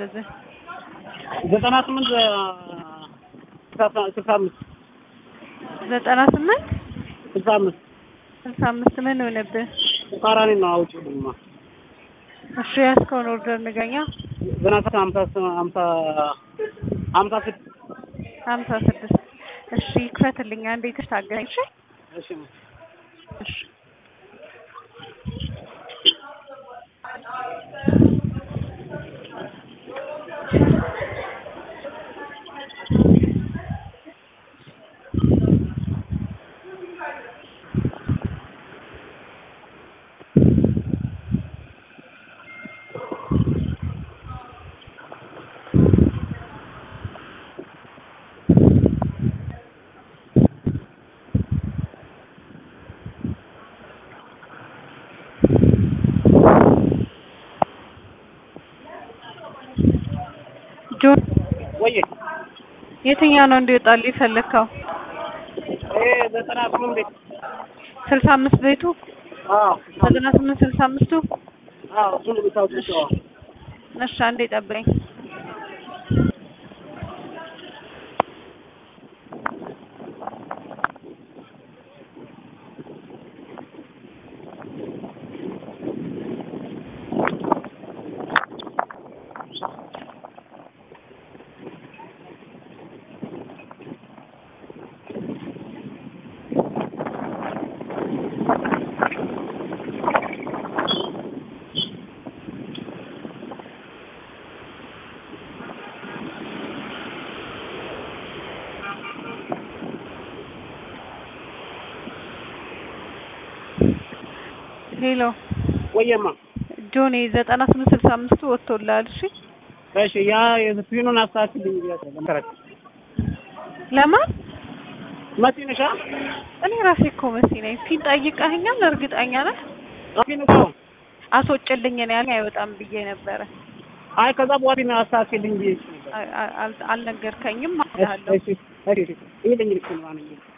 የታዘዘ? ዘጠና ስምንት ስልሳ አምስት ዘጠና ስምንት ስልሳ አምስት ስልሳ አምስት ምን ሆነብህ? ተቃራኒ ነው። አውጪልኝማ እሺ ያዝከውን ኦርደር ንገኛ። ዘጠና ስምንት ሀምሳ ሀምሳ ሀምሳ ስድስት ሀምሳ ስድስት እሺ ክፈትልኝ አንዴ ታገኝ። እሺ እሺ እሺ ጆን ወዬ የትኛው ነው እንዲወጣልህ የፈለግከው? ይሄ ዘጠና ስምንት ቤት ስልሳ አምስት ቤቱ አዎ ዘጠና ስምንት ስልሳ አምስቱ አዎ እሱን የምታውቂው እሺ አንዴ ጠብቀኝ። ሄሎ ወየማ ጆኒ ዘጠና ስምንት ስልሳ አምስቱ ወጥቶልሃል። እሺ እሺ ያ የፊኑን አስተካክልኝ ብያለሁ። መሰረት ለማን? መሲ ነሻ እኔ ራሴ እኮ መሲ ነኝ። ፊን ጠይቀኸኛል? እርግጠኛ ነህ? ፊኑ ነው አስወጭልኝ ነው ያለኝ። አይወጣም ብዬ ነበረ። አይ ከዛ በኋላ ፊኑን አስተካክልኝ ብዬሽ ነበር። አ- አ- አል- አልነገርከኝም እሺ አለሁ። እሺ እሺ ይሄ ልኝ ልክ ነው አንኝ